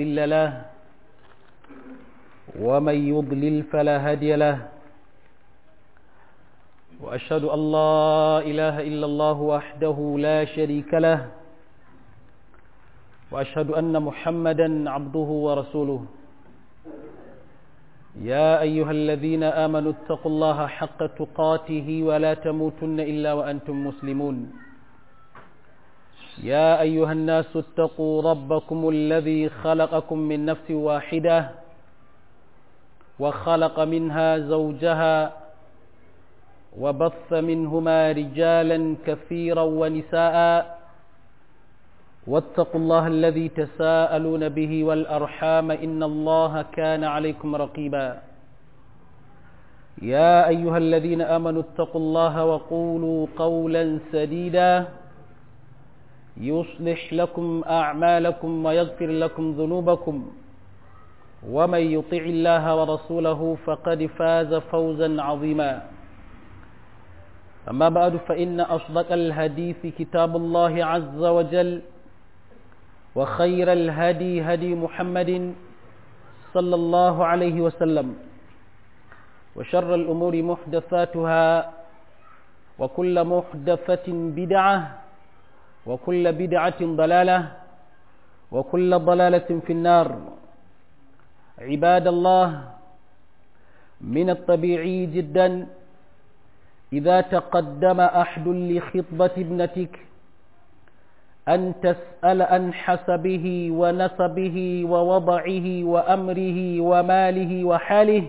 مضل له ومن يضلل فلا هادي له وأشهد أن لا إله إلا الله وحده لا شريك له وأشهد أن محمدا عبده ورسوله يا أيها الذين آمنوا اتقوا الله حق تقاته ولا تموتن إلا وأنتم مسلمون يا أيها الناس اتقوا ربكم الذي خلقكم من نفس واحدة وخلق منها زوجها وبث منهما رجالا كثيرا ونساء واتقوا الله الذي تساءلون به والأرحام إن الله كان عليكم رقيبا يا أيها الذين آمنوا اتقوا الله وقولوا قولا سديدا يصلح لكم أعمالكم ويغفر لكم ذنوبكم ومن يطع الله ورسوله فقد فاز فوزا عظيما أما بعد فإن أصدق الحديث كتاب الله عز وجل وخير الهدي هدي محمد صلى الله عليه وسلم وشر الأمور محدثاتها وكل محدثة بدعة وكل بدعة ضلالة وكل ضلالة في النار عباد الله من الطبيعي جدا إذا تقدم أحد لخطبة ابنتك أن تسأل عن حسبه ونسبه ووضعه وأمره وماله وحاله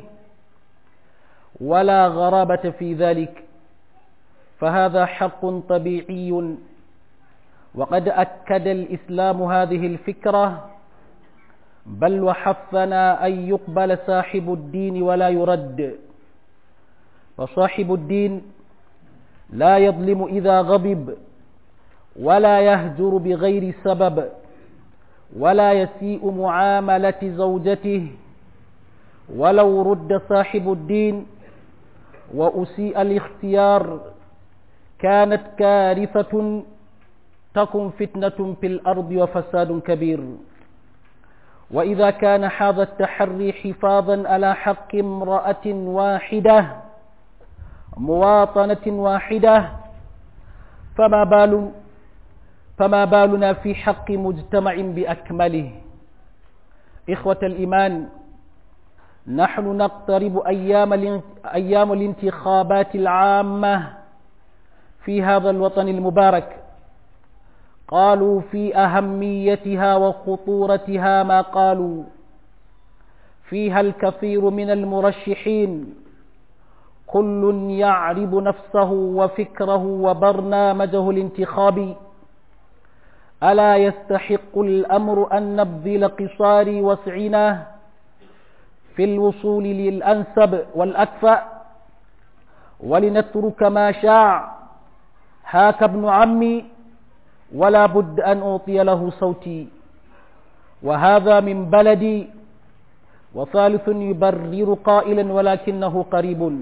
ولا غرابة في ذلك فهذا حق طبيعي وقد أكد الإسلام هذه الفكرة بل وحثنا أن يقبل صاحب الدين ولا يرد فصاحب الدين لا يظلم إذا غضب ولا يهجر بغير سبب ولا يسيء معاملة زوجته ولو رد صاحب الدين وأسيء الاختيار كانت كارثة تكن فتنة في الأرض وفساد كبير وإذا كان هذا التحري حفاظا على حق امرأة واحدة مواطنة واحدة فما بال فما بالنا في حق مجتمع بأكمله إخوة الإيمان نحن نقترب أيام, أيام الانتخابات العامة في هذا الوطن المبارك قالوا في أهميتها وخطورتها ما قالوا فيها الكثير من المرشحين كل يعرض نفسه وفكره وبرنامجه الانتخابي ألا يستحق الأمر أن نبذل قصار وسعنا في الوصول للأنسب والأكفأ ولنترك ما شاع هاك ابن عمي ولا بد أن أعطي له صوتي وهذا من بلدي وثالث يبرر قائلا ولكنه قريب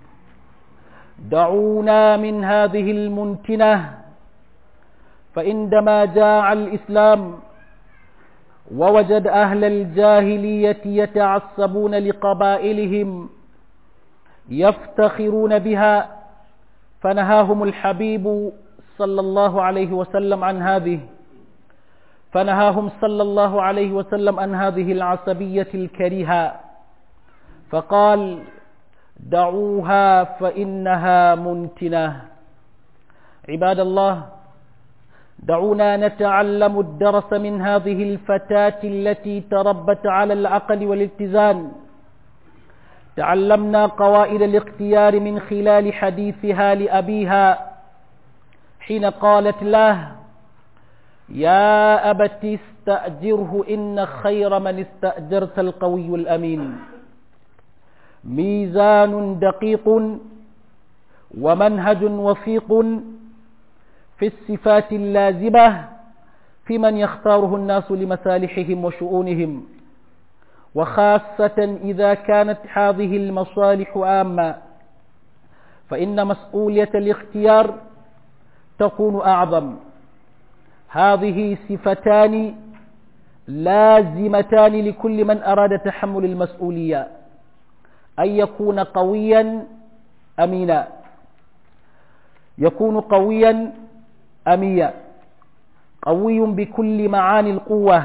دعونا من هذه المنتنة فعندما جاء الإسلام ووجد أهل الجاهلية يتعصبون لقبائلهم يفتخرون بها فنهاهم الحبيب صلى الله عليه وسلم عن هذه فنهاهم صلى الله عليه وسلم عن هذه العصبية الكريهة فقال دعوها فإنها منتنة عباد الله دعونا نتعلم الدرس من هذه الفتاة التي تربت على العقل والاتزان تعلمنا قوائد الاختيار من خلال حديثها لأبيها حين قالت له يا أبت استأجره إن خير من استأجرت القوي الأمين ميزان دقيق ومنهج وثيق في الصفات اللازمة في من يختاره الناس لمصالحهم وشؤونهم وخاصة إذا كانت هذه المصالح عامة فإن مسؤولية الاختيار تكون أعظم هذه صفتان لازمتان لكل من أراد تحمل المسؤولية أن يكون قويا أمينا يكون قويا أميا قوي بكل معاني القوة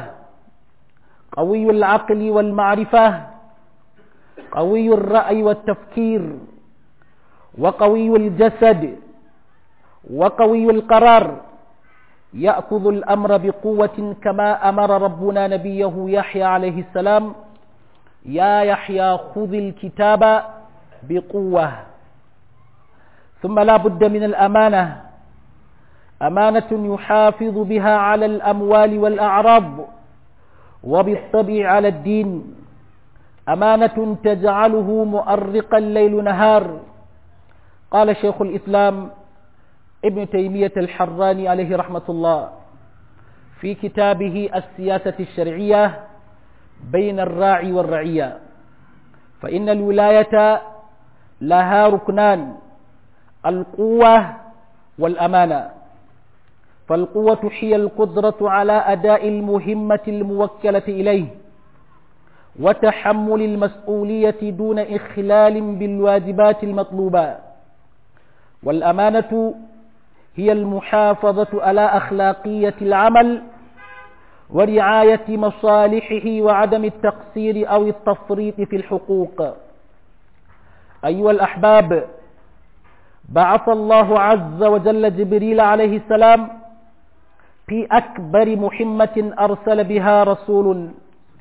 قوي العقل والمعرفة قوي الرأي والتفكير وقوي الجسد وقوي القرار يأخذ الأمر بقوة كما أمر ربنا نبيه يحيى عليه السلام يا يحيى خذ الكتاب بقوة ثم لا بد من الأمانة أمانة يحافظ بها على الأموال والأعراض وبالطبع على الدين أمانة تجعله مؤرقا ليل نهار قال شيخ الإسلام ابن تيمية الحراني عليه رحمة الله في كتابه السياسة الشرعية بين الراعي والرعية فإن الولاية لها ركنان القوة والأمانة فالقوة هي القدرة على أداء المهمة الموكلة إليه وتحمل المسؤولية دون إخلال بالواجبات المطلوبة والأمانة هي المحافظة على أخلاقية العمل ورعاية مصالحه وعدم التقصير أو التفريط في الحقوق أيها الأحباب بعث الله عز وجل جبريل عليه السلام في أكبر مهمة أرسل بها رسول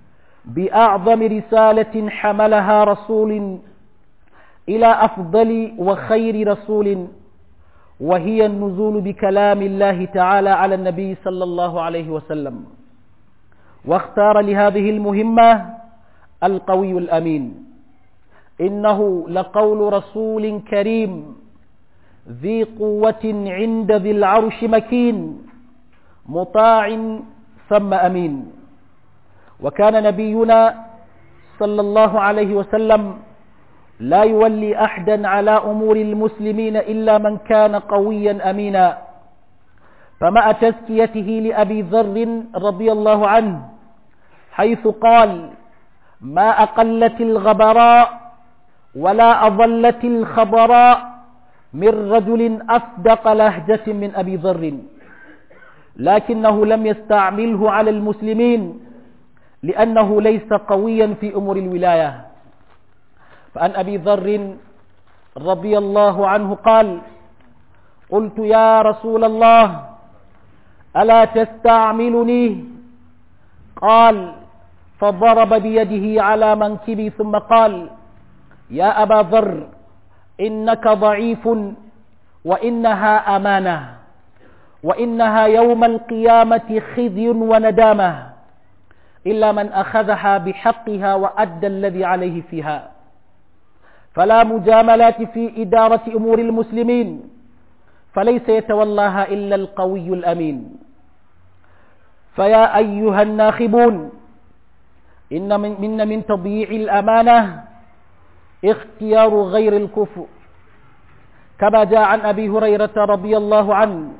بأعظم رسالة حملها رسول إلى أفضل وخير رسول وهي النزول بكلام الله تعالى على النبي صلى الله عليه وسلم واختار لهذه المهمة القوي الأمين إنه لقول رسول كريم ذي قوة عند ذي العرش مكين مطاع ثم أمين وكان نبينا صلى الله عليه وسلم لا يولي أحدا على أمور المسلمين إلا من كان قويا أمينا فمع تزكيته لأبي ذر رضي الله عنه حيث قال ما أقلت الغبراء ولا أضلت الخبراء من رجل أصدق لهجة من أبي ذر لكنه لم يستعمله على المسلمين لأنه ليس قويا في أمور الولاية فعن أبي ذر رضي الله عنه قال قلت يا رسول الله ألا تستعملني قال فضرب بيده على منكبي ثم قال يا أبا ذر إنك ضعيف وإنها أمانة وإنها يوم القيامة خزي وندامة إلا من أخذها بحقها وأدى الذي عليه فيها فلا مجاملات في إدارة أمور المسلمين فليس يتولاها إلا القوي الأمين فيا أيها الناخبون إن من, من, من تضييع الأمانة اختيار غير الكفء كما جاء عن أبي هريرة رضي الله عنه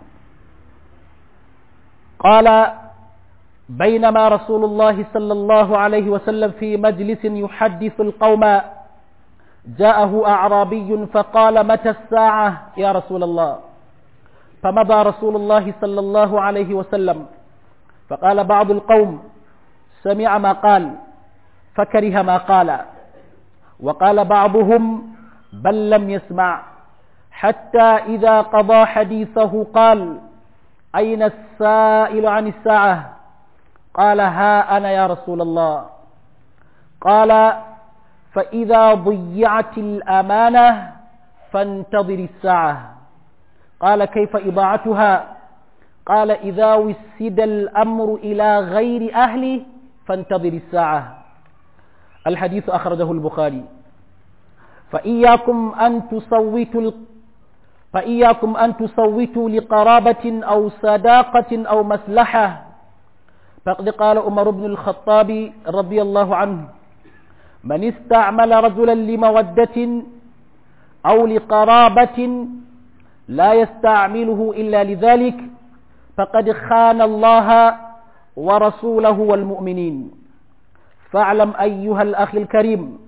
قال بينما رسول الله صلى الله عليه وسلم في مجلس يحدث القوم جاءه أعرابي فقال متى الساعة يا رسول الله فمضى رسول الله صلى الله عليه وسلم فقال بعض القوم سمع ما قال فكره ما قال وقال بعضهم بل لم يسمع حتى إذا قضى حديثه قال أين السائل عن الساعة قال ها أنا يا رسول الله قال فإذا ضيعت الأمانة فانتظر الساعة قال كيف إضاعتها قال إذا وسد الأمر إلى غير أهله فانتظر الساعة الحديث أخرجه البخاري فإياكم أن تصوتوا فإياكم أن تصوتوا لقرابة أو صداقة أو مصلحة فقد قال عمر بن الخطاب رضي الله عنه من استعمل رجلا لمودة أو لقرابة لا يستعمله إلا لذلك فقد خان الله ورسوله والمؤمنين فاعلم أيها الأخ الكريم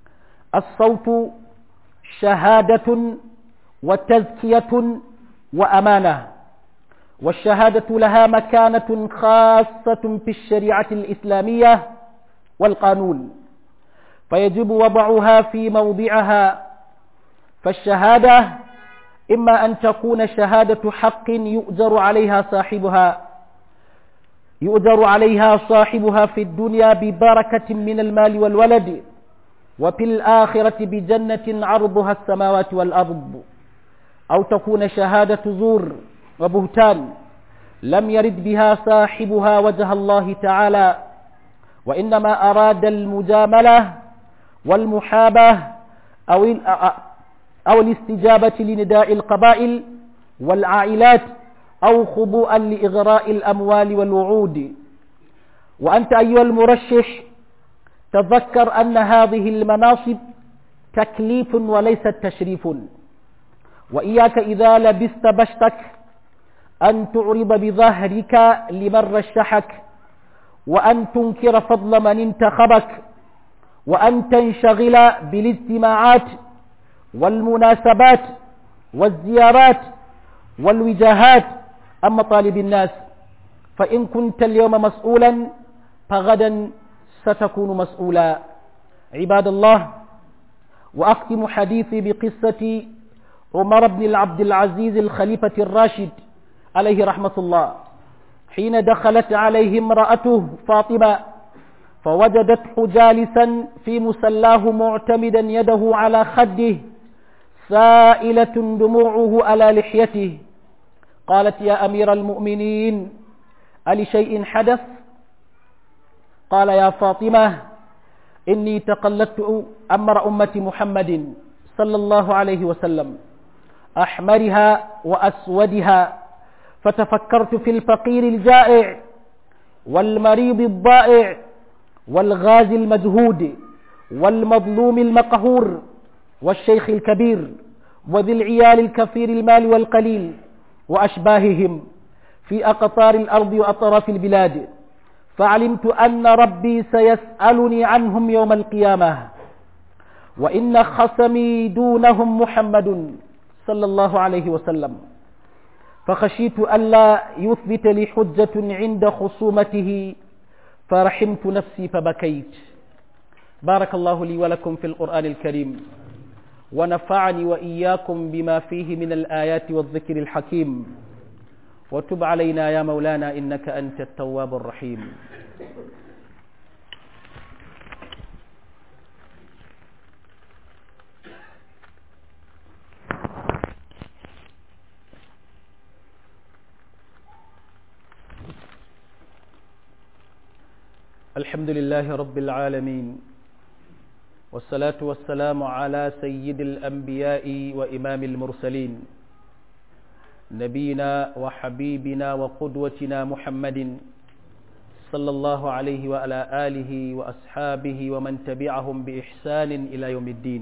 الصوت شهادة وتزكية وأمانة والشهادة لها مكانة خاصة في الشريعة الإسلامية والقانون فيجب وضعها في موضعها فالشهادة إما أن تكون شهادة حق يؤجر عليها صاحبها يؤجر عليها صاحبها في الدنيا ببركة من المال والولد وفي الآخرة بجنة عرضها السماوات والأرض أو تكون شهادة زور وبهتان لم يرد بها صاحبها وجه الله تعالى وإنما أراد المجاملة والمحابة أو أو الاستجابة لنداء القبائل والعائلات أو خضوعا لإغراء الأموال والوعود وأنت أيها المرشح تذكر أن هذه المناصب تكليف وليست تشريف وإياك إذا لبست بشتك أن تعرض بظهرك لمن رشحك وأن تنكر فضل من انتخبك وأن تنشغل بالاجتماعات والمناسبات والزيارات والوجاهات عن مطالب الناس فإن كنت اليوم مسؤولا فغدا ستكون مسؤولا عباد الله وأختم حديثي بقصة عمر بن العبد العزيز الخليفة الراشد عليه رحمة الله حين دخلت عليه امرأته فاطمة فوجدته جالسا في مسلاه معتمدا يده على خده سائلة دموعه على لحيته قالت يا أمير المؤمنين ألشيء حدث قال يا فاطمة إني تقلدت أمر أمة محمد صلى الله عليه وسلم أحمرها وأسودها فتفكرت في الفقير الجائع والمريض الضائع والغازي المجهود والمظلوم المقهور والشيخ الكبير وذي العيال الكثير المال والقليل وأشباههم في أقطار الأرض وأطراف البلاد فعلمت أن ربي سيسألني عنهم يوم القيامة وإن خصمي دونهم محمد صلى الله عليه وسلم فخشيت ألا يثبت لي حجة عند خصومته فرحمت نفسي فبكيت بارك الله لي ولكم في القرآن الكريم ونفعني وإياكم بما فيه من الآيات والذكر الحكيم وتب علينا يا مولانا إنك أنت التواب الرحيم الحمد لله رب العالمين والصلاة والسلام على سيد الأنبياء وإمام المرسلين نبينا وحبيبنا وقدوتنا محمد صلى الله عليه وعلى آله وأصحابه ومن تبعهم بإحسان إلى يوم الدين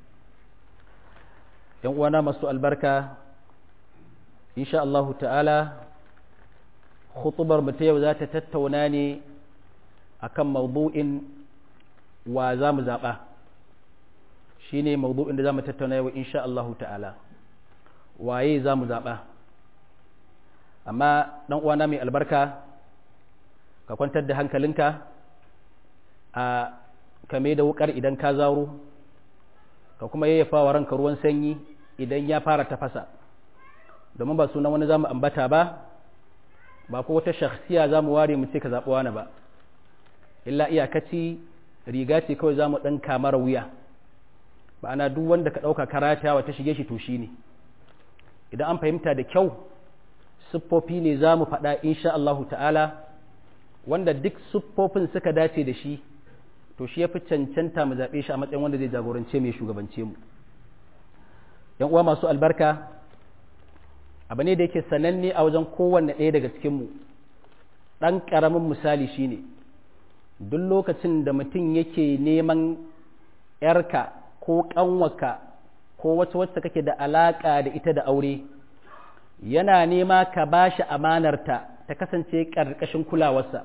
يوانا مسوء البركة إن شاء الله تعالى خطبر متيو ذات تتوناني akan mawdu'in wa za mu zaɓa shi ne mawdu'in da za mu tattauna yau insha Allahu ta'ala waye za mu zaɓa amma ɗan uwana mai albarka ka kwantar da hankalinka a kame da wukar idan ka zaro ka kuma yayyafa wa ranka ruwan sanyi idan ya fara tafasa domin ba sunan wani za mu ambata ba ba ko wata shakhsiya za mu ware mu ce ka zaɓi wani ba illa iyakaci riga ce kawai za mu ɗan kamar wuya ba ana duk wanda ka ɗauka karata wata shige shi to shi ne idan an fahimta da kyau siffofi ne za mu faɗa insha Allahu ta'ala wanda duk siffofin suka dace da shi to shi ya fi cancanta mu zaɓe shi a matsayin wanda zai jagorance mai shugabance mu yan uwa masu albarka abu ne da yake sananne a wajen kowanne ɗaya daga cikinmu ɗan ƙaramin misali shine ne duk lokacin da mutum yake neman ‘yarka ko ƙanwaka ko wacce wacce kake da alaƙa da ita da aure yana nema ka ba shi amanarta ta kasance ƙarƙashin kulawarsa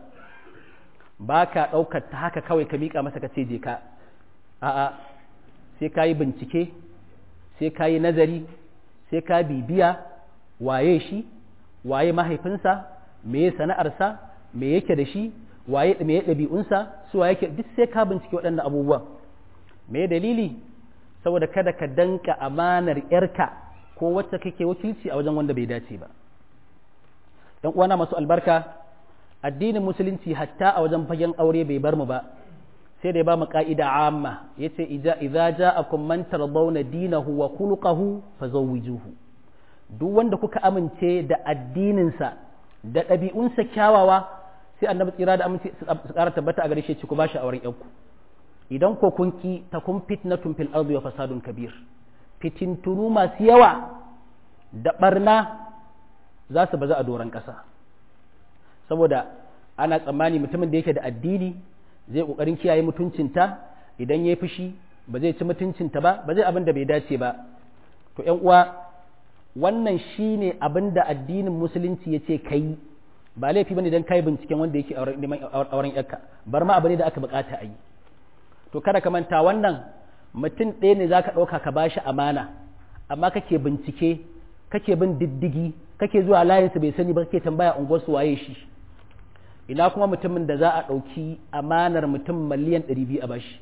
ba ka ɗaukar ta haka kawai ka miƙa masa ka ce je ka a'a sai ka yi bincike sai ka yi nazari sai ka bibiya waye shi waye mahaifinsa me sana'arsa me yake da shi waye me ɗabi'unsa su waye yake duk sai ka bincike waɗannan abubuwan me dalili saboda kada ka danka amanar yarka ko wacce kake wakilci a wajen wanda bai dace ba dan uwana masu albarka addinin musulunci hatta a wajen fagen aure bai bar mu ba sai da ya ba mu ka'ida amma yace idza idza ja'akum man tardawna dinahu wa khuluquhu fazawwijuhu duk wanda kuka amince da addininsa da ɗabi'unsa kyawawa sai annabi tsira da amince su ƙara tabbata a gare shi ku bashi auren yanku idan ko kun ki ta kun fitnatun fil ardi wa fasadun kabir fitintunu masu yawa da barna za su baza a doron ƙasa saboda ana tsammani mutumin da yake da addini zai ƙoƙarin kiyaye mutuncinta idan ya yi fushi ba zai ci mutuncinta ba ba zai abin da bai dace ba to ‘yan uwa wannan shi ne abin da addinin musulunci ya ce ka yi ba laifi bane don kai binciken wanda yake auren yarka bar ma abu ne da aka bukata a yi to kada ka manta wannan mutum ɗaya ne za ka ɗauka ka bashi amana amma kake bincike kake bin diddigi kake zuwa layinsa bai sani ba kake tambaya unguwarsu waye shi ina kuma mutumin da za a ɗauki amanar mutum miliyan ɗari biyu a bashi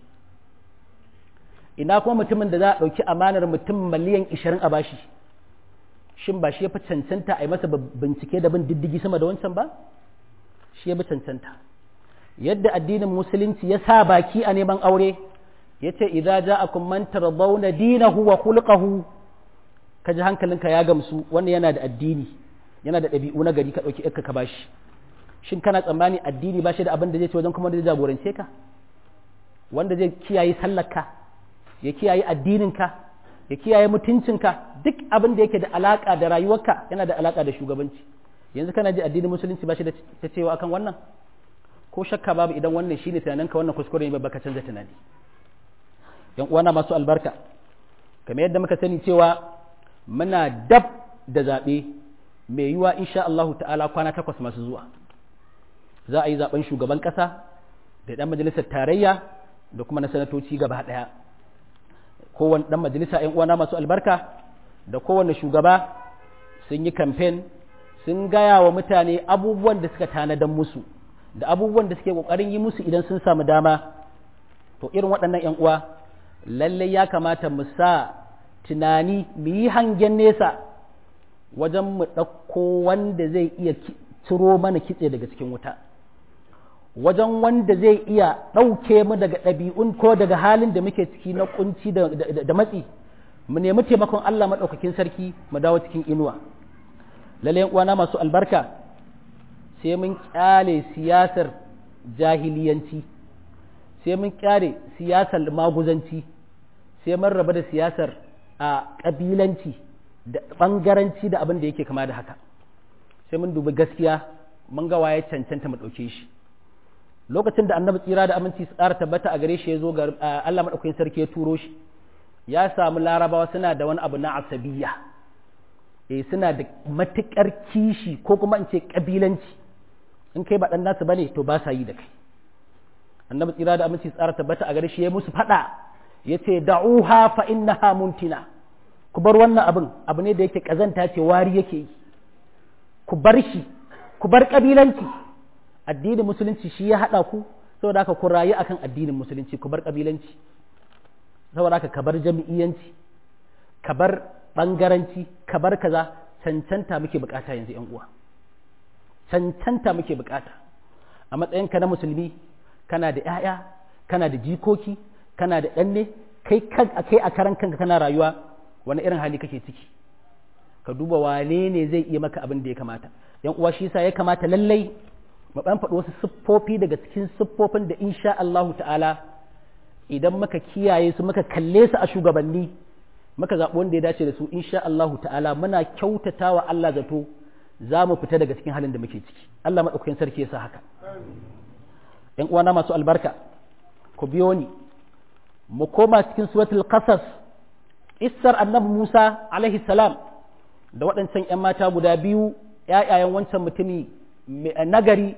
ina kuma mutumin da za a ɗauki amanar mutum miliyan ishirin a bashi shin ba shi ya fi cancanta a yi masa bincike da bin diddigi sama da wancan ba shi ya fi cancanta yadda addinin musulunci ya sa baki a neman aure ya ce idza ja'akum man tardawna dinahu wa khulquhu ka ji hankalinka ya gamsu wannan yana da addini yana da ɗabi'u na gari ka ɗauki ka ka bashi shin kana tsammani addini ba shi da abin da zai ce wajen kuma da zai jagorance ka wanda zai kiyaye sallarka ya kiyaye addininka ya kiyaye mutuncinka duk abin da yake da alaka da rayuwarka yana da alaka da shugabanci yanzu kana ji addinin musulunci ba shi da ta cewa akan wannan ko shakka babu idan wannan shine tunaninka wannan kuskure ne baka canza tunani yan uwana masu albarka kamar yadda muka sani cewa muna dab da zaɓe mai yiwa insha Allah ta'ala kwana takwas masu zuwa za a yi zaben shugaban ƙasa da ɗan majalisar tarayya da kuma na sanatoci gaba ɗaya kowane ɗan majalisa ‘yan uwana masu albarka da kowane shugaba sun yi kamfen sun gaya wa mutane abubuwan da suka tanadan musu da abubuwan da suke ƙoƙarin yi musu idan sun samu dama to irin waɗannan ‘yan uwa lallai ya kamata mu sa tunani mu yi hangen nesa wajen mu ɗauko wanda zai iya ciro mana kitse daga cikin wuta wajen wanda zai iya ɗauke mu daga ɗabi'un ko daga halin da muke ciki na kunci da matsi mu nemi taimakon Allah maɗaukakin sarki mu dawo cikin inuwa lallai uwana masu albarka sai mun kyale siyasar jahiliyanci sai mun kyale siyasar maguzanci sai mun raba da siyasar a ƙabilanci da ɓangaranci da abin da yake kama da haka sai mun dubi gaskiya mun ga waye cancanta mu ɗauke shi lokacin da annabi tsira da aminci su ƙara tabbata a gare shi ya zo ga Allah maɗaukakin sarki ya turo shi ya samu larabawa suna da wani abu na asabiya eh suna da matuƙar kishi ko kuma in ce ƙabilanci in kai ba ɗan nasu bane to ba sa yi da kai annabi tsira da aminci su ƙara tabbata a gare shi ya musu faɗa ya ce da'uha fa innaha muntina ku bar wannan abin abu ne da yake ƙazanta ce wari yake yi ku bar shi ku bar ƙabilanci addinin musulunci shi ya haɗa ku saboda haka ku rayu akan addinin musulunci ku bar ƙabilanci saboda haka ka bar jami'iyanci ka bar ɓangaranci ka bar kaza cancanta muke bukata yanzu yan uwa cancanta muke bukata a matsayinka na musulmi kana da 'ya'ya kana da jikoki kana da ɗanne kai kai a karan kanka kana rayuwa wani irin hali kake ciki ka duba wane ne zai iya maka abin da ya kamata yan uwa shi yasa ya kamata lallai mu ɗan faɗi wasu siffofi daga cikin siffofin da insha Allah ta'ala idan muka kiyaye su muka kalle su a shugabanni muka zaɓi wanda ya dace da su insha Allah ta'ala muna kyautata wa Allah zato za mu fita daga cikin halin da muke ciki Allah maɗaukakin sarki ya sa haka ‘yan uwana masu albarka ku biyo ni mu koma cikin suratul qasas issar annabi Musa alaihi salam da waɗancan ‘yan mata guda biyu ‘ya'yayen wancan mutumi nagari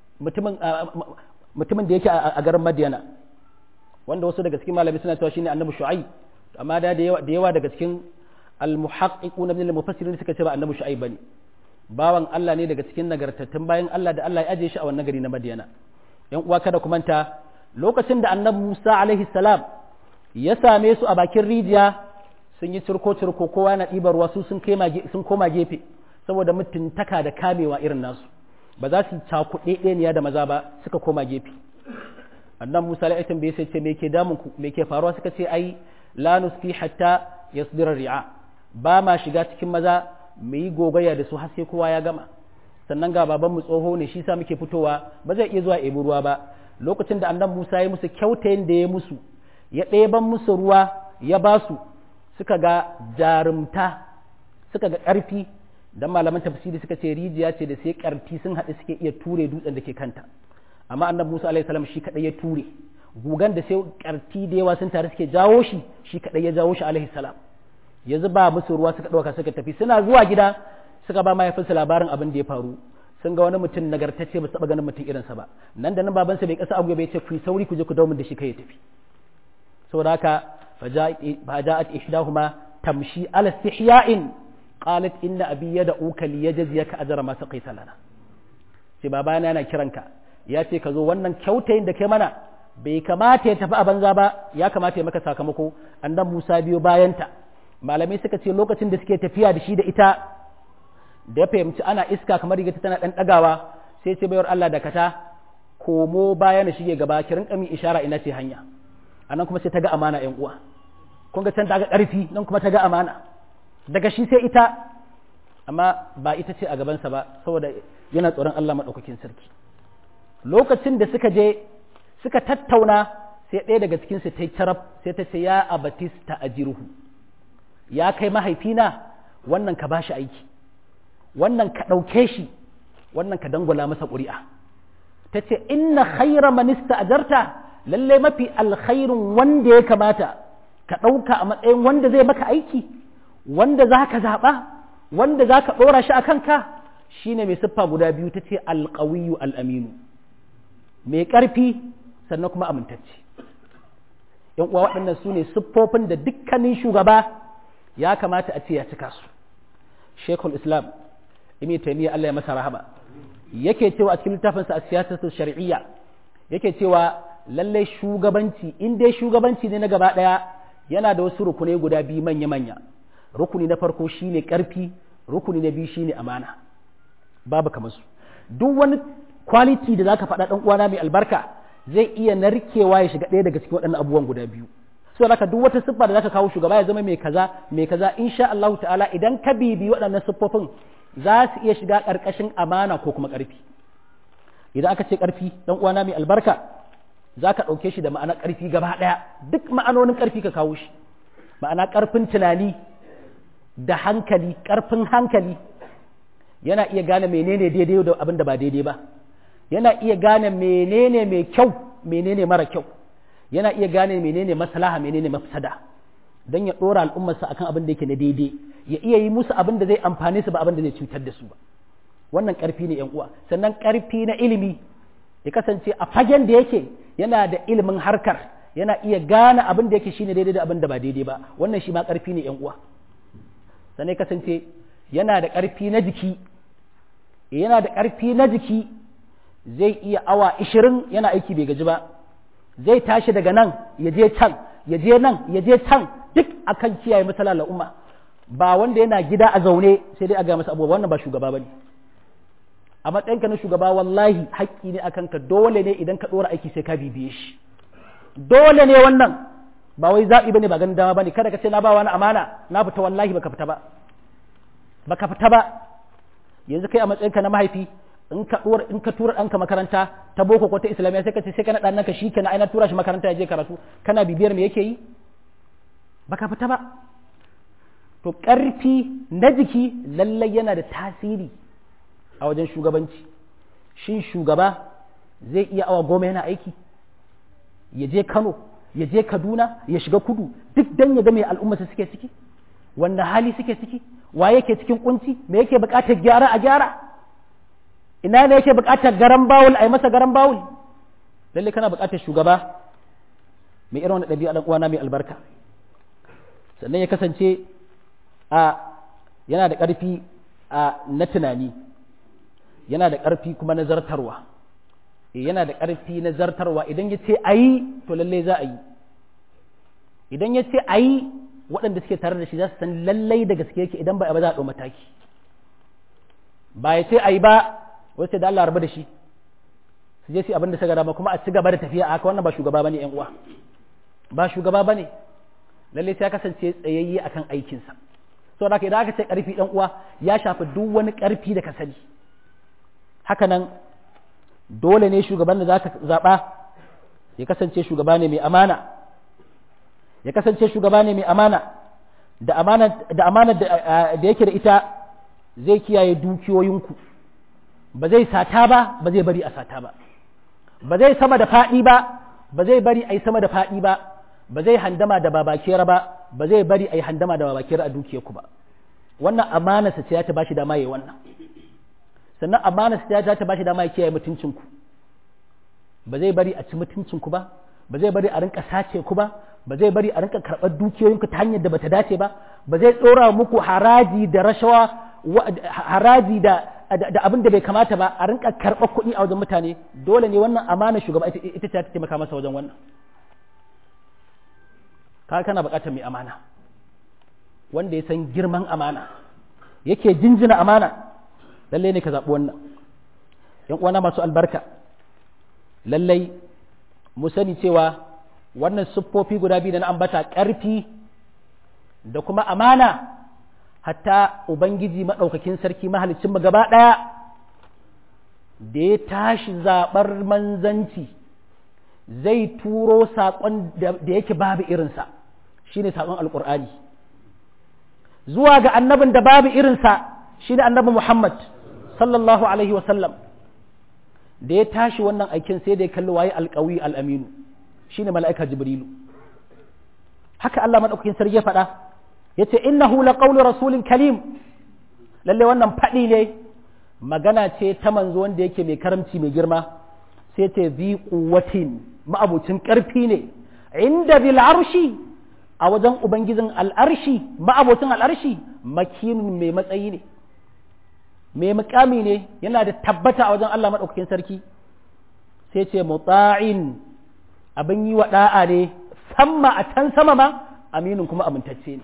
mutumin da yake a garin madiyana wanda wasu daga cikin malami suna cewa shine annabi shu'aib amma da da yawa daga cikin al-muhaqqiquna min al-mufassirin suka ce ba annabi shu'aib bane bawan Allah ne daga cikin nagartattun bayan Allah da Allah ya aje shi a wannan gari na madiyana yan uwa kada ku manta lokacin da annabi Musa alaihi salam ya same su a bakin rijiya sun yi cirko cirko kowa na ɗibar ruwa su sun sun koma gefe saboda mutuntaka da kamewa irin nasu ba za su cakuɗe ɗeniya da maza ba suka koma gefe annan musa alaihi bai sai ce me ke damun ku me ke faruwa suka ce ai la nusfi hatta yasdira ri'a ba ma shiga cikin maza mu yi gogaya da su har sai kowa ya gama sannan ga baban mu tsoho ne shi sa muke fitowa ba zai iya zuwa ebi ruwa ba lokacin da annan musa ya musu kyautayin da ya musu ya ɗeban musu ruwa ya ba su suka ga jarumta suka ga ƙarfi dan malaman tafsiri suka ce rijiya ce da sai ƙarfi sun haɗu suke iya ture dutsen da ke kanta amma annabi Musa alaihi salam shi kadai ya ture gugan da sai ƙarfi da yawa sun tare suke jawo shi shi kadai ya jawo shi alaihi salam ya zuba musu ruwa suka ɗauka suka tafi suna zuwa gida suka ba mahaifinsa labarin abin da ya faru sun ga wani mutum nagartacce ba su taɓa ganin mutum irinsa ba nan da nan babansa bai kasa abu bai ce ku sauri ku je ku dawo da shi kai ya tafi saboda haka فجاءت إحداهما تمشي على استحياء قالت إن أبي يدعوك ليجزيك أجر ما سقيت لنا sai babana yana kiranka ya ce ka zo wannan kyautayin da kai mana bai kamata ya tafi a banza ba ya kamata ya maka sakamako annan Musa biyo bayanta malamai suka ce lokacin da suke tafiya da shi da ita da ya fahimci ana iska kamar riga tana dan dagawa sai ce bayar Allah da kata komo baya na shige gaba ki rinka min ishara ina ce hanya anan kuma sai ta ga amana yan uwa kun ga can ta ga ƙarfi nan kuma ta ga amana daga shi sai ita amma ba ita ce a gabansa ba saboda yana tsoron Allah maɗaukakin sarki lokacin da suka je suka tattauna sai ɗaya daga cikin su ta yi taraf sai ta ce ya abatista ajiruhu ya kai mahaifina wannan ka bashi aiki wannan ka ɗauke shi wannan ka dangwala masa ƙuri'a ta ce inna khaira manista ajarta lallai mafi alkhairun wanda ya kamata ka ɗauka a matsayin wanda zai maka aiki wanda za ka zaɓa wanda za ka ɗora shi a kanka shi ne mai siffa guda biyu ta ce alƙawiyu al'aminu mai ƙarfi sannan kuma amintacce ‘yan uwa waɗannan su ne siffofin da dukkanin shugaba ya kamata a ce ya cika su shekul islam imi taimiyya Allah ya masa rahama yake cewa a cikin littafinsa a siyasar shari'iyya yake cewa lallai shugabanci in dai shugabanci ne na gaba ɗaya yana da wasu rukunai guda biyu manya-manya rukuni na farko shine ƙarfi rukuni na biyu shine amana babu kamar su duk wani quality da zaka faɗa ɗan uwana mai albarka zai iya narkewa ya shiga ɗaya daga cikin waɗannan abubuwan guda biyu so haka duk wata siffa da zaka kawo shugaba ya zama mai kaza mai kaza insha Allah ta'ala idan ka bibi waɗannan siffofin za su iya shiga ƙarƙashin amana ko kuma ƙarfi idan aka ce ƙarfi ɗan uwana mai albarka za ka ɗauke shi da ma'ana ƙarfi gaba ɗaya duk ma'anonin ƙarfi ka kawo shi ma'ana ƙarfin tunani da hankali ƙarfin hankali yana iya gane menene daidai da abin da ba daidai ba yana iya gane menene mai kyau menene mara kyau yana iya gane menene maslaha menene mafsada don ya ɗora al'ummarsa akan abin da yake na daidai ya iya yi musu abin da zai amfane su ba abin da zai cutar da su ba wannan ƙarfi ne yan uwa sannan ƙarfi na ilimi ya kasance a fagen da yake yana da ilimin harkar yana iya gane abin da yake shine daidai da abin da ba daidai ba wannan shi ma ƙarfi ne yan uwa sannan ya kasance yana da ƙarfi na jiki yana da ƙarfi na jiki zai iya awa ishirin yana aiki bai gaji ba zai tashi daga nan ya je can ya je nan ya je can duk akan kiyaye matsala al'umma ba wanda yana gida a zaune sai dai a ga masa abubuwa wannan ba shugaba bane a matsayinka na shugaba wallahi haƙƙi ne akan ka dole ne idan ka ɗora aiki sai ka bibiye shi dole ne wannan ba wai zaɓi bane ba ganin dama bane kada ka ce na ba wani amana na fita wallahi baka fita ba baka fita ba yanzu kai a matsayinka na mahaifi in ka tura in ka tura ɗanka makaranta ta boko ko ta islamiyya sai ka ce sai kana ɗan naka shi kenan ai na tura shi makaranta ya je karatu kana bibiyar me yake yi baka fita ba to ƙarfi na jiki lallai yana da tasiri a wajen shugabanci shin shugaba zai iya awa goma yana aiki ya je kano ya je kaduna ya shiga kudu duk dan ya ga mai al'ummarsa suke ciki wanda hali suke ciki wa yake cikin kunci me yake buƙatar gyara a gyara ina ne yake buƙatar garan bawul a yi masa garan bawul lalle kana buƙatar shugaba mai irin wani ɗabi'a ɗan uwana mai albarka sannan ya kasance a yana da ƙarfi a na tunani yana da ƙarfi kuma na zartarwa yana da ƙarfi na zartarwa idan ya ce a yi to lallai za a yi idan ya ce a yi waɗanda suke tare da shi za su san lallai da gaske yake idan ba a ba za a ɗau mataki ba ya ce a yi ba wasu da Allah rabu da shi su je su abin da suka dama kuma a ci gaba da tafiya a haka wannan ba shugaba bane yan uwa ba shugaba bane lallai sai ya kasance tsayayye akan aikinsa saboda haka idan aka ce ƙarfi ɗan uwa ya shafi duk wani ƙarfi da ka sani haka nan dole ne shugaban da za ka zaɓa ya kasance shugaba ne mai amana ya kasance shugaba ne mai amana da amana da amana da yake da ita zai kiyaye dukiyoyinku ba zai sata ba ba zai bari a sata ba ba zai sama da faɗi ba ba zai bari a yi sama da faɗi ba ba zai handama da babakera ba ba zai bari a yi handama da babakera a dukiyarku ba wannan amana sa ce ya ta bashi dama yayi wannan sannan amana sa ta bashi dama ya kiyaye mutuncinku ba zai bari a ci mutuncinku ba ba zai bari a rinka sace ku ba ba zai bari a rinka karɓar dukiyoyinku ta hanyar da bata dace ba ba zai tsora muku haraji da rashawa haraji da da abin da bai kamata ba a rinka karɓar kuɗi a wajen mutane dole ne wannan amana shugaba ita ce ta taimaka masa wajen wannan ka kana buƙatar mai amana wanda ya san girman amana yake jinjina amana lallai ne ka zaɓi wannan yan uwana masu albarka lallai mu sani cewa wannan siffofi guda biyu da na ambata ƙarfi da kuma amana hatta ubangiji maɗaukakin sarki mahalicin mu gaba ɗaya da ya tashi zaɓar manzanci zai turo saƙon da yake babu irinsa shine saƙon alƙur'ani zuwa ga annabin da babu irinsa shine annabi muhammad sallallahu alaihi wasallam da ya tashi wannan aikin sai da ya kalli waye alƙawi al'aminu shine mala'ika jibrilu haka Allah maɗaukakin sarki ya faɗa ya ce innahu laqawlu rasulin kalim lalle wannan faɗi ne magana ce ta manzo wanda yake mai karamci mai girma sai ce zi quwwatin ma'abucin ƙarfi ne inda bil arshi a wajen ubangijin al'arshi ma'abocin al'arshi makinun mai matsayi ne mai mukami ne yana da tabbata a wajen Allah maɗaukakin sarki sai ce mutsa'in abin yi wa ɗa'a ne samma a can sama ma aminin kuma amintacce ne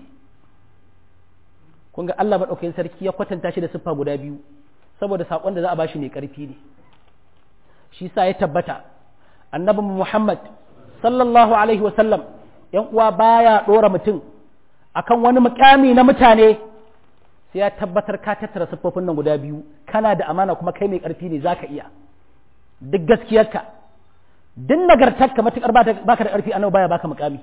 kun ga Allah maɗaukakin sarki ya kwatanta shi da siffa guda biyu saboda saƙon da za a bashi mai ƙarfi ne shi sa ya tabbata annabi Muhammad sallallahu alaihi wasallam ‘yan uwa baya ɗora mutum akan wani mukami na mutane sai ya tabbatar ka tattara siffofin nan guda biyu kana da amana kuma kai mai ƙarfi ne zaka iya duk gaskiyarka duk nagartarka matuƙar baka da ƙarfi annabi baya baka mukami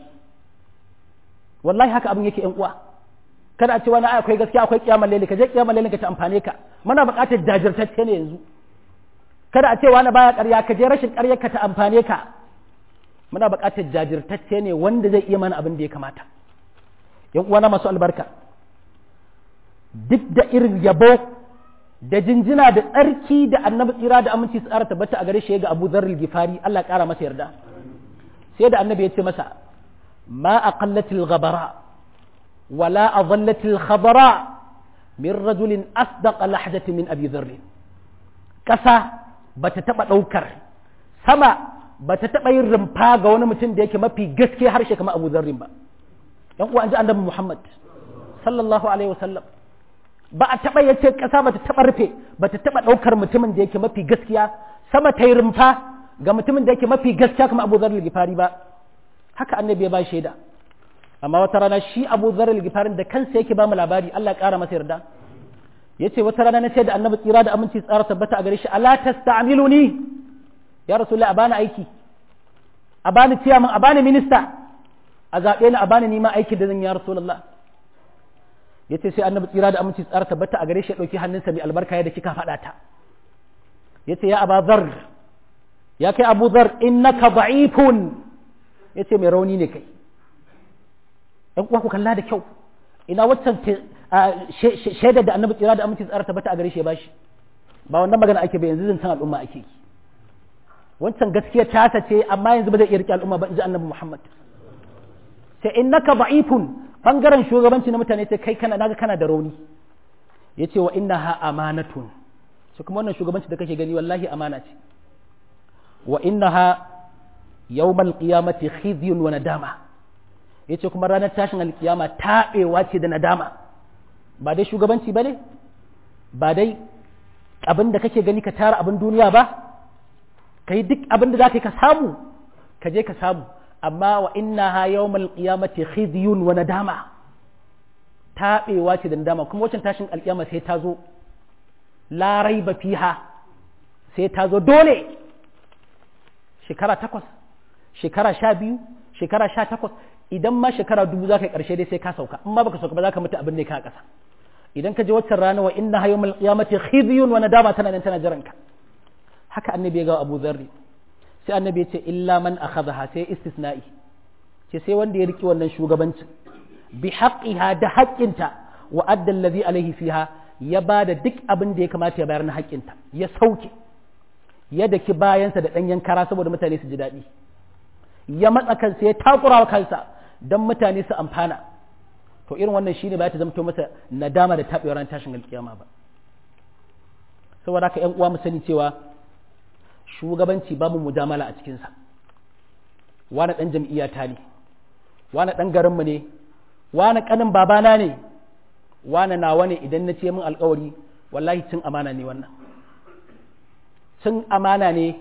wallahi haka abin yake ‘yan uwa kada a ce wani akwai gaskiya akwai kiyamar laili ka je kiyamar laili ka ta amfane ka muna buƙatar jajirtacce ne yanzu kada a ce wani baya ƙarya ka je rashin ƙaryar ka ta amfane ka muna buƙatar jajirtacce ne wanda zai iya mana abin da ya kamata yan uwana masu albarka duk da irin yabo da jinjina da tsarki da annabi tsira da aminci tsara tabbata a gare shi ga Abu Dharr al-Ghifari Allah ƙara masa yarda sai da annabi ya ce masa ma aqallatil ghabara wala adhallatil khadara min rajulin asdaqa lahjati min Abi Dharr kasa bata taba daukar sama ba ta taɓa yin rumfa ga wani mutum da yake mafi gaske harshe kamar abu zarrin ba yan uwa an ji annabi muhammad sallallahu alaihi wasallam ba a taɓa yace ƙasa ba ta taɓa rufe ba ta taɓa ɗaukar mutumin da yake mafi gaskiya sama ta yi rumfa ga mutumin da yake mafi gaskiya kamar abu zarrin gifari ba haka annabi ya ba shaida amma wata rana shi abu zarrin gifarin da kansa yake ba mu labari allah ƙara masa yarda ya ce wata rana na ce da annabi tsira da aminci tsara tabbata a gare shi ala tasta'miluni ya rasulullah a bani aiki a bani ciyaman a bani minista a zaɓe ni a bani nima aiki da zan ya rasulullah ya ce sai annabi tsira da aminci tsara tabbata a gare shi ya ɗauki hannunsa mai albarka ya da kika faɗa ta ya ce ya aba zar ya kai abu zar innaka da'ifun ya ce mai rauni ne kai ‘yan uwa ku kalla da kyau ina waccan shaidar da annabi tsira da aminci tsara tabbata a gare shi ya bashi ba wannan magana ake ba yanzu zancen al'umma ake yi wancan gaskiya tasa ce amma yanzu ba zai iya rike al'umma ba in ji annabi Muhammad sai innaka da'ifun bangaren shugabanci na mutane sai kai kana naga kana da rauni yace wa innaha amanatun sai kuma wannan shugabanci da kake gani wallahi amana ce wa innaha yawmal qiyamati khizyun wa nadama yace kuma ranar tashin alkiyama taɓewa ce da nadama ba dai shugabanci bane ba dai abin da kake gani ka tara abin duniya ba ka yi duk abin da za ka yi ka samu ka je ka samu amma wa inna ha yawmal qiyamati khizyun wa nadama taɓewa ce da nadama kuma wacin tashin alƙiyama sai ta zo la raiba fiha sai ta zo dole shekara takwas shekara sha biyu shekara sha takwas idan ma shekara dubu za ka yi ƙarshe dai sai ka sauka in ma baka sauka ba za ka mutu abin ne ka ƙasa idan ka je waccan rana wa inna ha yawmal qiyamati khizyun wa nadama tana nan tana jiranka haka annabi ya ga Abu Dharri sai annabi ya ce illa man akhadha sai istisna'i ce sai wanda ya riki wannan shugabancin bi haqqiha da haƙƙinta wa adda allazi alaihi fiha ya bada duk abin da ya kamata ya bayar na haƙƙinta ya sauke ya daki bayansa da ɗanyen kara saboda mutane su ji daɗi ya matsa kansa ya takura wa kansa don mutane su amfana to irin wannan shine ba ta zamto masa nadama da taɓewar ran tashin alkiyama ba saboda haka ƴan uwa mu sani cewa shugabanci babu mujamala a cikinsa wani ɗan jam'iyyata ne wani ɗan garinmu ne wani ƙanin babana ne wani nawa ne idan na ce min alkawari wallahi cin amana ne wannan cin amana ne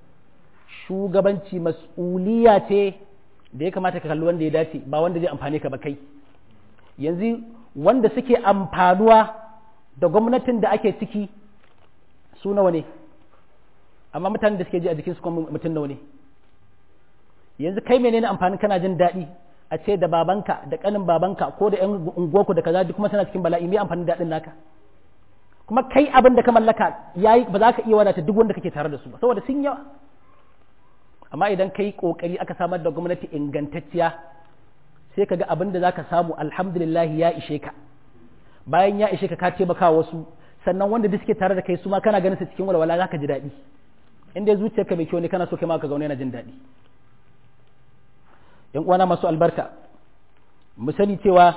shugabanci mas'uliya ce da ya kamata ka kalli wanda ya dace ba wanda zai amfane ka ba kai yanzu wanda suke amfanuwa da gwamnatin da ake ciki su nawa ne amma mutanen da suke ji a jikin su kuma mutum nawa ne yanzu kai menene amfani kana jin daɗi a ce da babanka da ƙanin babanka ko da ƴan unguwarku da kaza duk kuma tana cikin bala'i me amfanin daɗin naka kuma kai abin da ka mallaka yayi ba za ka iya wadata duk wanda kake tare da su ba saboda sun yawa amma idan kai kokari aka samar da gwamnati ingantacciya sai ka ga abin da zaka samu alhamdulillah ya ishe ka bayan ya ishe ka ka taimaka wasu sannan wanda duk suke tare da kai su ma kana ganin su cikin walwala zaka ji daɗi in dai zuciyarka mai kyau ne kana so kai ma ka zaune yana jin daɗi yan uwana masu albarka mu sani cewa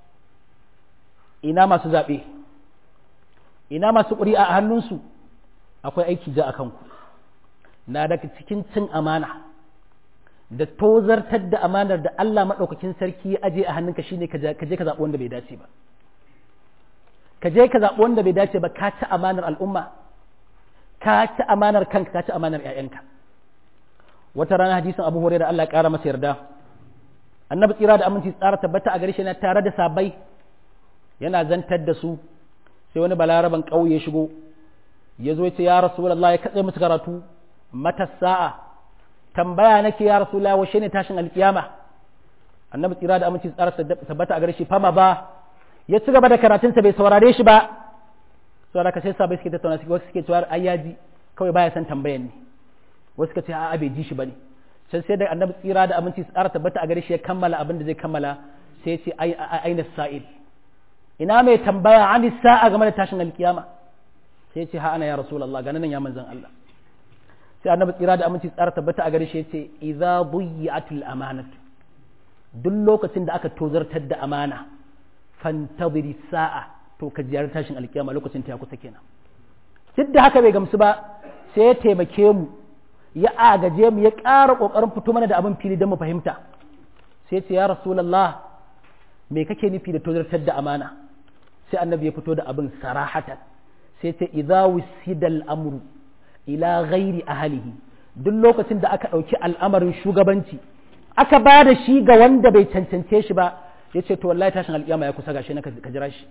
ina masu zaɓe ina masu ƙuri'a a hannunsu akwai aiki ja a kanku na daga cikin cin amana da tozartar da amanar da Allah maɗaukakin sarki ya aje a hannunka shine ka je ka zaɓi wanda bai dace ba ka je ka zaɓi wanda bai dace ba ka ci amanar al'umma ka ci amanar kanka ka ci amanar 'ya'yanka wata rana hadisin abu hore da Allah ya ƙara masa yarda annabi tsira da aminci tsara tabbata a gare shi na tare da sabai yana zantar da su sai wani balaraban ƙauye shigo ya zo ya ce ya rasulullah ya katse musu karatu mata sa'a tambaya nake ya rasulullah washe ne tashin alkiyama annabi tsira da aminci tsara tabbata a gare shi fama ba ya ci gaba da karatunsa bai saurare shi ba saboda ka sai sabai suke tattauna wasu suke cewa ai yaji kawai baya san tambayan ne wasu ka ce a'a bai ji shi bane can sai da annabi tsira da aminci tsara tabbata a gare shi ya kammala abin da zai kammala sai ya ce aina sa'il ina mai tambaya an sa'a game da tashin alkiyama sai ya ce ha ana ya rasulullah ga nan ya manzon Allah sai annabi tsira da aminci tsara tabbata a gare shi ya ce idza buyi'atul amanatu duk lokacin da aka tozartar da amana fantadiri sa'a to ka ziyarar tashin alkiyama lokacin ta ya kusa kenan duk da haka bai gamsu ba sai ya taimake mu ya agaje mu ya ƙara ƙoƙarin fito mana da abin fili don mu fahimta sai ce ya rasulallah me kake nufi da tozartar da amana sai annabi ya fito da abin sarahatan sai ce idza wisidal amru ila ghairi ahlihi duk lokacin da aka ɗauki al'amarin shugabanci aka ba da shi ga wanda bai cancance shi ba ya ce to wallahi tashin alƙiyama ya kusa gashi na ka jira shi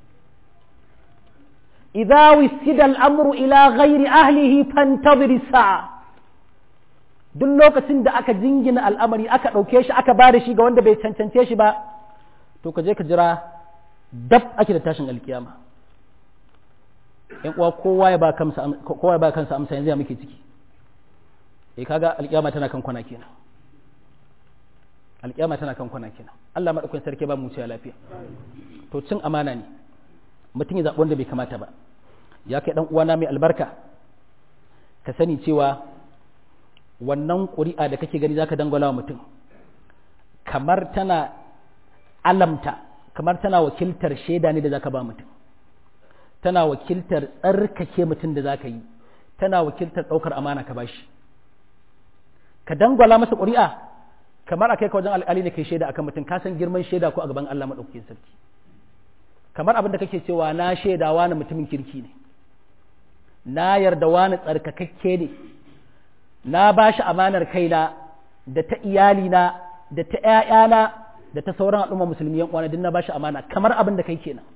idza wisida al'amru ila ghairi ahlihi fantadhir sa'a duk lokacin da aka jingina al'amari aka ɗauke shi aka ba da shi ga wanda bai cancance shi ba to ka je ka jira dab ake da tashin alkiyama yan uwa kowa ya ba kansa kowa ya ba kansa amsa yanzu ya muke ciki eh kaga alkiyama tana kan kwana kenan alkiyama tana kan kwana kenan Allah madaukakin sarki ba mu ciya lafiya to cin amana ne mutum ya zaɓi wanda bai kamata ba ya kai dan uwana mai albarka ka sani cewa wannan ƙuri'a da kake gani zaka dangwala wa mutum kamar tana alamta kamar tana wakiltar shaida ne da zaka ba mutum tana wakiltar tsarkake mutum da zaka yi tana wakiltar ɗaukar amana ka bashi ka dangwala masa ƙuri'a kamar a kai ka wajen alƙali ne kai shaida akan mutum ka san girman shaida ko a gaban Allah maɗaukakin sarki kamar abin da kake cewa na shaida wani mutumin kirki ne na yarda wani tsarkakakke ne na ba shi amanar kaina da ta iyalina da ta ‘ya'yana da ta sauran al'umma musulmi yan uwana na ba shi amana kamar abin da kai kenan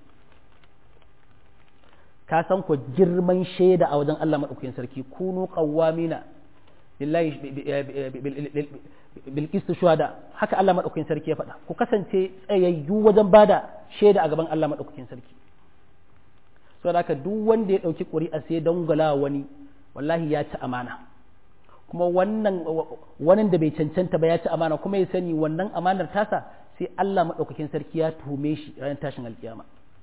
ka san ku girman shaida a wajen Allah maɗaukakin sarki kunu qawwamina lillahi bil qist shuhada haka Allah maɗaukakin sarki ya faɗa ku kasance tsayayyu wajen bada shaida a gaban Allah maɗaukakin sarki saboda haka duk wanda ya ɗauki ƙuri'a sai dangwala wani wallahi ya ci amana kuma wannan wani da bai cancanta ba ya ci amana kuma ya sani wannan amanar tasa sai Allah maɗaukakin sarki ya tuhume shi ranar tashin alkiyama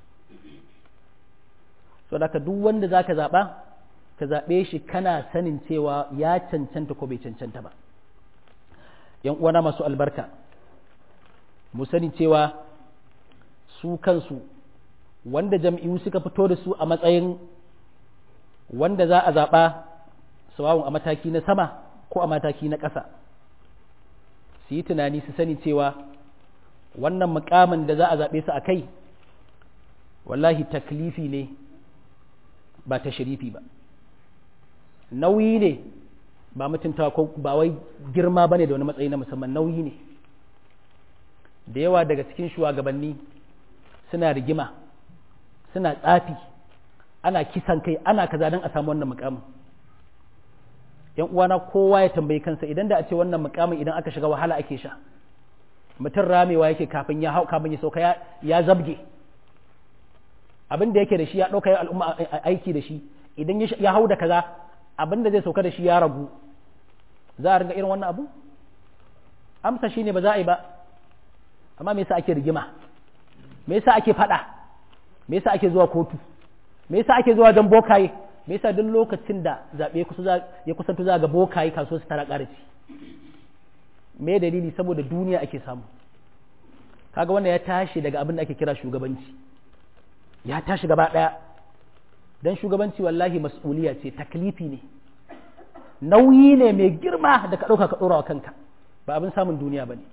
so da duk wanda za ka zaɓa ka zaɓe shi kana sanin cewa ya cancanta ko bai cancanta ba yan uwana masu albarka mu sani cewa su kansu wanda jam'iyyu suka fito da su a matsayin wanda za a zaɓa sawawun a mataki na sama ko a mataki na ƙasa su yi tunani su sani cewa wannan mukamin da za a zaɓe su a kai wallahi taklifi ne ba ta sharifi ba nauyi ne ba mutuntawa ko ba wai girma ba ne da wani matsayi na musamman nauyi ne da yawa daga cikin shugabanni suna rigima suna tsafi ana kisan kai ana kaza don a samu wannan mukamin yan uwana kowa ya tambayi kansa idan da a ce wannan mukamin idan aka shiga wahala ake sha mutum ramewa yake kafin ya hau kafin ya sauka ya zabge abin da yake da shi ya ɗauka ya al'umma aiki da shi idan ya hau da kaza abin da zai sauka da shi ya ragu za a ringa irin wannan abu amsa shine ba za a yi ba amma me yasa ake rigima me yasa ake faɗa me yasa ake zuwa kotu me yasa ake zuwa don bokaye me yasa duk lokacin da zaɓe ya kusanto za ga bokaye kaso su tara ƙarfi me dalili saboda duniya ake samu kaga wannan ya tashi daga abin da ake kira shugabanci ya tashi gaba ɗaya don shugabanci wallahi mas'uliya ce taklifi ne nauyi ne mai girma da ka ɗauka ka ɗora wa kanka ba abin samun duniya ba ne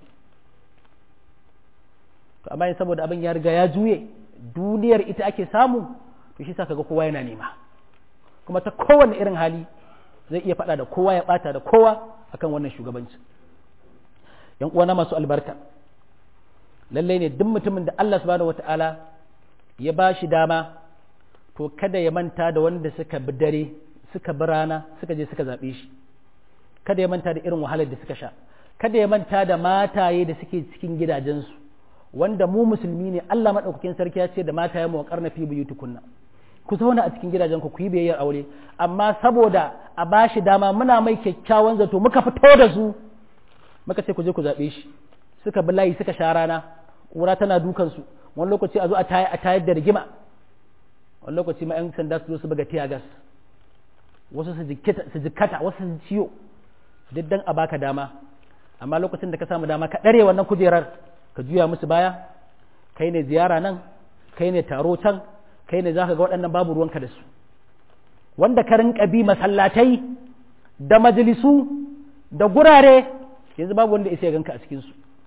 to amma saboda abin ya riga ya juye duniyar ita ake samu to shi sa kaga kowa yana nema kuma ta kowane irin hali zai iya faɗa da kowa ya ɓata da kowa akan wannan shugabanci yan uwana masu albarka lallai ne duk mutumin da Allah subhanahu wata'ala ya ba shi dama to kada ya manta da wanda suka bi dare suka bi rana suka je suka zaɓe shi kada ya manta da irin wahalar da suka sha kada ya manta da mataye da suke cikin gidajensu wanda mu musulmi ne Allah maɗaukakin sarki ya ce da mataye mu wa fi buyutukunna ku zauna a cikin gidajenku ku yi biyayyar aure amma saboda a ba shi dama muna mai kyakkyawan zato muka fito da su muka ce ku je ku zaɓe shi suka bi layi suka sha rana ƙura tana dukansu wani lokaci a zo a tayar da rigima wani lokaci ma 'yan sanda su zo su buga tiya gas wasu su jikkata wasu su ciyo duk dan a baka dama amma lokacin da ka samu dama ka ɗare wannan kujerar ka juya musu baya kai ne ziyara nan kai ne taro can kai ne za ka ga waɗannan babu ruwanka da su wanda ka rinka bi masallatai da majalisu da gurare yanzu babu wanda isa ya ganka a cikinsu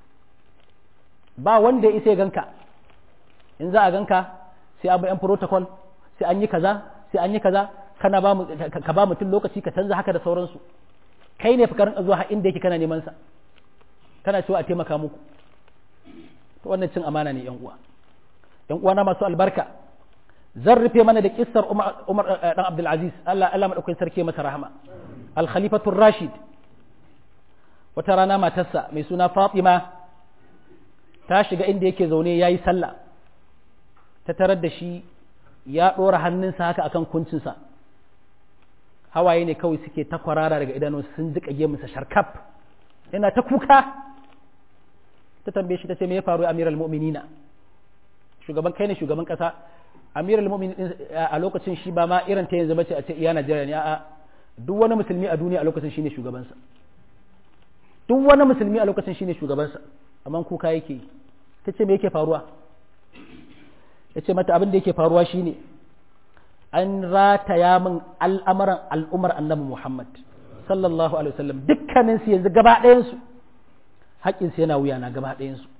ba wanda ya isa ya ganka in za a ganka sai abu yan protocol sai an yi kaza sai an yi kaza kana ba ka ba mutum lokaci ka canza haka da sauransu kai ne fikarin zuwa har inda yake kana neman sa kana cewa a taimaka muku to wannan cin amana ne yan uwa yan uwa na masu albarka zan rufe mana da kissar Umar Umar dan Abdul Aziz Allah Allah madaukakin sarki masa rahama al khalifatu rashid wata rana matarsa mai suna Fatima ta shiga inda yake zaune yayi sallah ta tarar da shi ya ɗora hannunsa haka akan kuncinsa hawaye ne kawai suke ta kwarara daga idanun sun ji kage masa sharkaf yana ta kuka ta tambaye shi ta ce me ya faru amiral mu'minina shugaban kai ne shugaban kasa amirul mu'minin a lokacin shi ba ma irin ta yanzu bace a ce iya Najeriya ne a'a duk wani musulmi a duniya a lokacin shine shugabansa duk wani musulmi a lokacin shine shugabansa amma kuka yake ta ce me yake faruwa ya ce mata abin da yake faruwa shine an rataya min al'amuran al'umar annabi Muhammad sallallahu alaihi wasallam dukkanin su yanzu gaba ɗayan su haƙƙin su yana wuya na gaba ɗayan su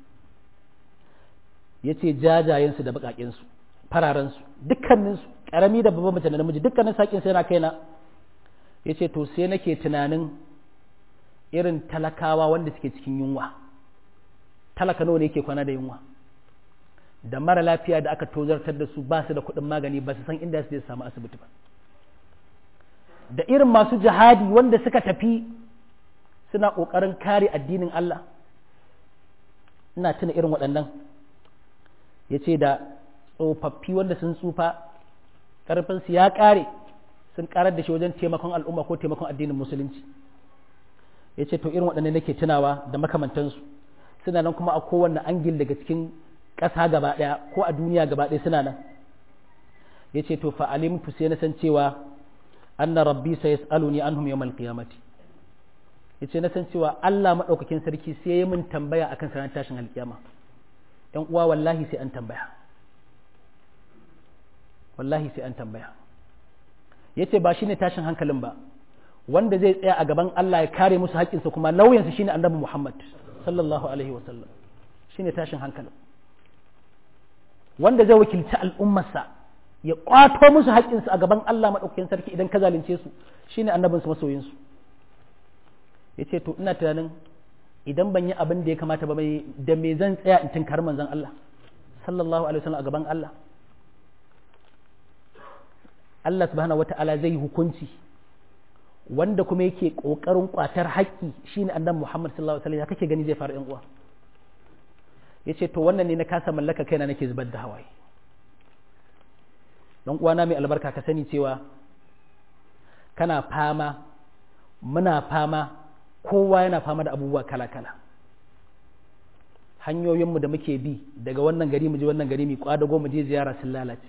yace jajayen su da baƙaƙen su fararen su dukkanin su karami da babban mace da namiji dukkanin su haƙƙin su yana kaina yace to sai nake tunanin irin talakawa wanda suke cikin yunwa talaka nawa ne yake kwana da yunwa da mara lafiya da aka tozartar da su ba su da kuɗin magani ba su san inda su je samu asibiti ba da irin masu jihadi wanda suka tafi suna ƙoƙarin kare addinin Allah ina tuna irin waɗannan ya ce da tsofaffi wanda sun tsufa ƙarfinsu ya ƙare sun ƙarar da shi wajen taimakon al'umma ko taimakon addinin musulunci ya ce to irin waɗannan nake tunawa da makamantansu suna nan kuma a kowanne angil daga cikin ƙasa gaba ɗaya ko a duniya gaba ɗaya suna nan ya ce to fa'alimtu sai na san cewa anna rabbi sai yas'aluni anhum yawmal qiyamati ya ce na san cewa Allah maɗaukakin sarki sai ya min tambaya akan sanar tashin alƙiyama ‘yan uwa wallahi sai an tambaya wallahi sai an tambaya ya ce ba shi ne tashin hankalin ba wanda zai tsaya a gaban Allah ya kare musu haƙƙinsa kuma lauyansa shine annabi Muhammad sallallahu alaihi wasallam shine tashin hankalin wanda zai wakilci al'ummarsa ya ƙwato musu haƙƙinsu a gaban Allah maɗaukakin sarki idan ka zalunce su shine annabinsu masoyinsu ya ce to ina tunanin idan ban yi abin da ya kamata ba mai da me zan tsaya in tinkar manzon Allah sallallahu alaihi wasallam a gaban Allah Allah subhanahu wata'ala zai yi hukunci wanda kuma yake kokarin kwatar haƙƙi shine annabi Muhammad sallallahu alaihi wasallam ya kake gani zai faru yan uwa yace to wannan ne na kasa mallaka kaina nake zubar da hawaye dan uwana mai albarka ka sani cewa kana fama muna fama kowa yana fama da abubuwa kala-kala hanyoyinmu da muke bi daga wannan gari mu je wannan gari mu kwadago mu je ziyara sun lalace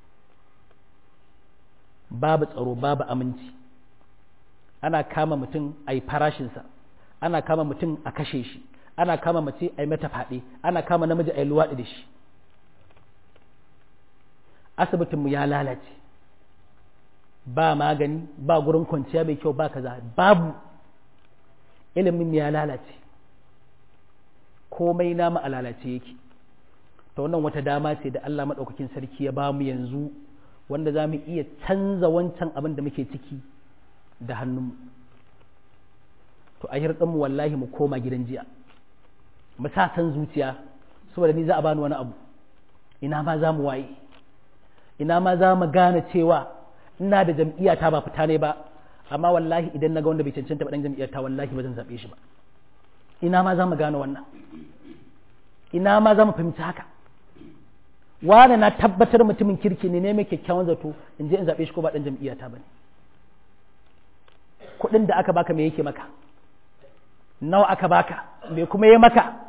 babu tsaro babu aminci ana kama mutum a yi farashinsa ana kama mutum a kashe shi ana kama mace a yi mata faɗe ana kama namiji a yi luwaɗi da shi asibitinmu ya lalace ba magani ba gurin kwanciya mai kyau ba kaza babu ilimin ya lalace komai nama a lalace yake ta wannan wata dama ce da Allah maɗaukakin sarki ya bamu yanzu wanda za mu iya canza wancan abin da muke ciki da hannunmu to a hirɗinmu wallahi mu koma gidan jiya mu sa san zuciya saboda ni za a bani wani abu ina ma za mu waye ina ma za mu gane cewa ina da jam'iyya ta ba fita ne ba amma wallahi idan na ga wanda bai cancanta ba dan jam'iyyar ta wallahi ba zan zaɓe shi ba ina ma za mu gane wannan ina ma za mu fahimci haka wane na tabbatar mutumin kirki ne ne mai kyakkyawan zato in je in zaɓe shi ko ba ɗan jam'iyya ta bane kuɗin da aka baka me yake maka nawa aka baka me kuma ya maka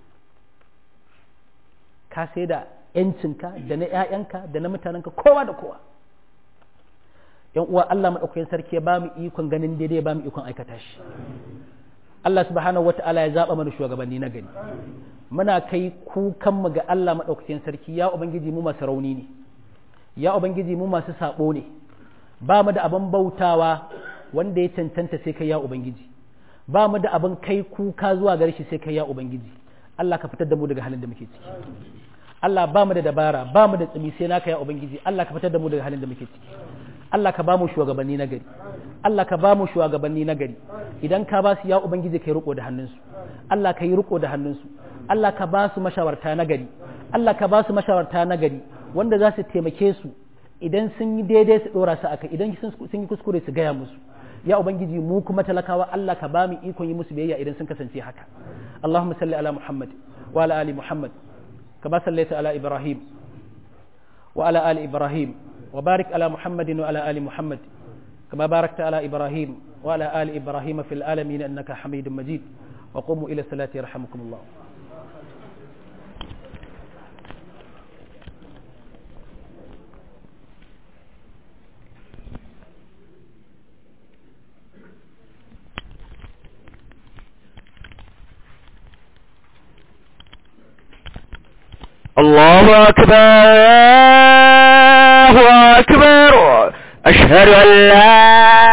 ka sai da ‘yancinka da na ‘ya'yanka da na mutanenka kowa da kowa ‘yan uwa Allah maɗaukakin sarki ya ba mu ikon ganin daidai ya ba mu ikon aikata shi Allah subhanahu wata'ala ya zaɓa mana shugabanni na gani muna kai kukanmu ga Allah maɗaukakin sarki ya ubangiji mu masu rauni ne ya ubangiji mu masu saɓo ne ba mu da abin bautawa wanda ya cancanta sai kai ya ubangiji ba mu da abin kai kuka zuwa gare shi sai kai ya ubangiji Allah ka fitar da mu daga halin da muke ciki Allah ba mu da dabara ba mu da tsimi sai naka ya ubangiji Allah ka fitar da mu daga halin da muke ciki Allah ka ba mu shugabanni na gari Allah ka ba mu shugabanni na gari idan ka ba su ya ubangiji kai riko da hannunsu Allah ka yi riko da hannunsu Allah ka ba su mashawarta na gari Allah ka ba su mashawarta na gari wanda za su taimake su idan sun yi daidai su dora su akai idan sun yi kuskure su gaya musu ya ubangiji mu kuma talakawa Allah ka ba mu ikon yi musu biyayya idan sun kasance haka Allahumma salli ala Muhammad wa ala ali Muhammad kama sallaita ala Ibrahim wa ala ali Ibrahim wa barik ala Muhammadin wa ala ali Muhammad kama barakta ala Ibrahim wa ala ali Ibrahim fil alamin innaka Hamidum Majid wa qumu ila salati yarhamukumullah الله أكبر الله أكبر أشهد أن لا